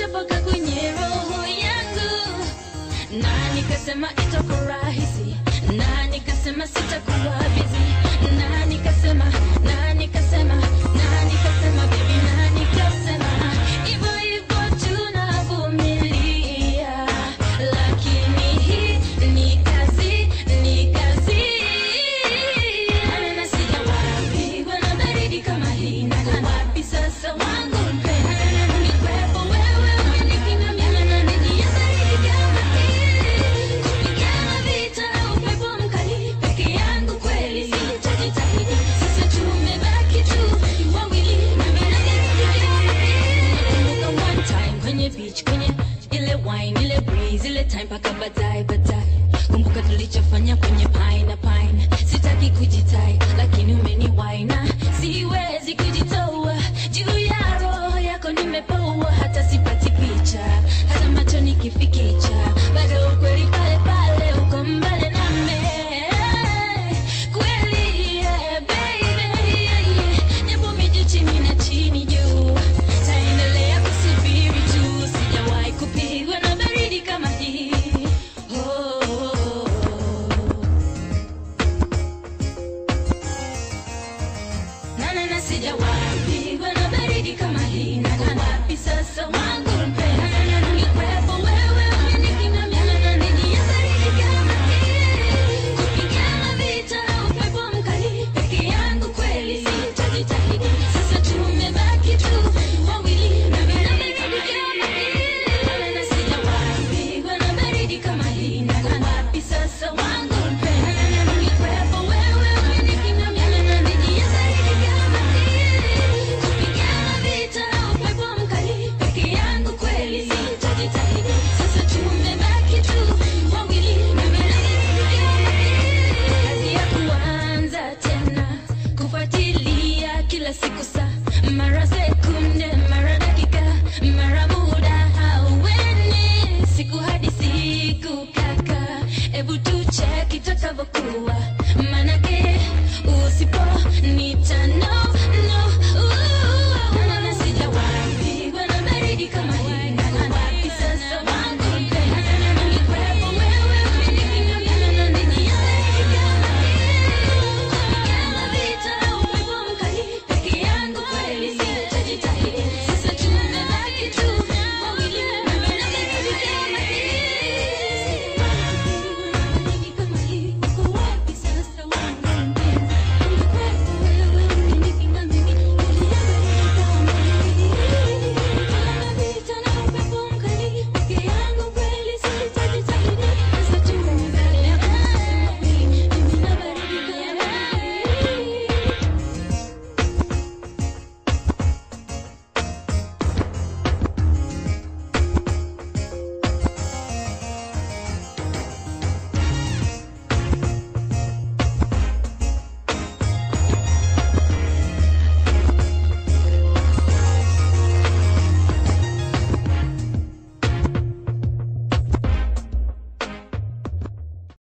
mpaka kwenye roho yangu na nikasema itakuwa rahisi na nikasema sitakuwa bizi na nikasema na nikasema na nikasema baby na nikasema hivyo hivyo tunavumilia lakini hii ni kazi ni kazi na sijawapigwa na baridi kama hii na wapi sasa wangu mpendwa ungekwepo wewe umenikinamia na nijia baridi kama hii kupigana vita na upepo mkali peke yangu kweli sitajitahidi sasa tumebaki tu wawili na baridi kama hii Kumbuka one time kwenye beach kwenye ile wine ile breeze ile time paka baadaye baadaye kumbuka tulichofanya kwenye pine na pine sitaki kujitai lakini umeniwaina siwezi kujitoa juu ya roho yako nimepoa hata sipati picha hata macho nikifikicha bado ukweli pale pale uko mbali nami kweli yeah, baby yeah, yeah. japo miju chini na chini juu taendelea kusubiri tu sijawahi kupigwa na baridi kama hii oh, oh, oh. na na na sijawahi pigwa na baridi kama hii na na wapi sasa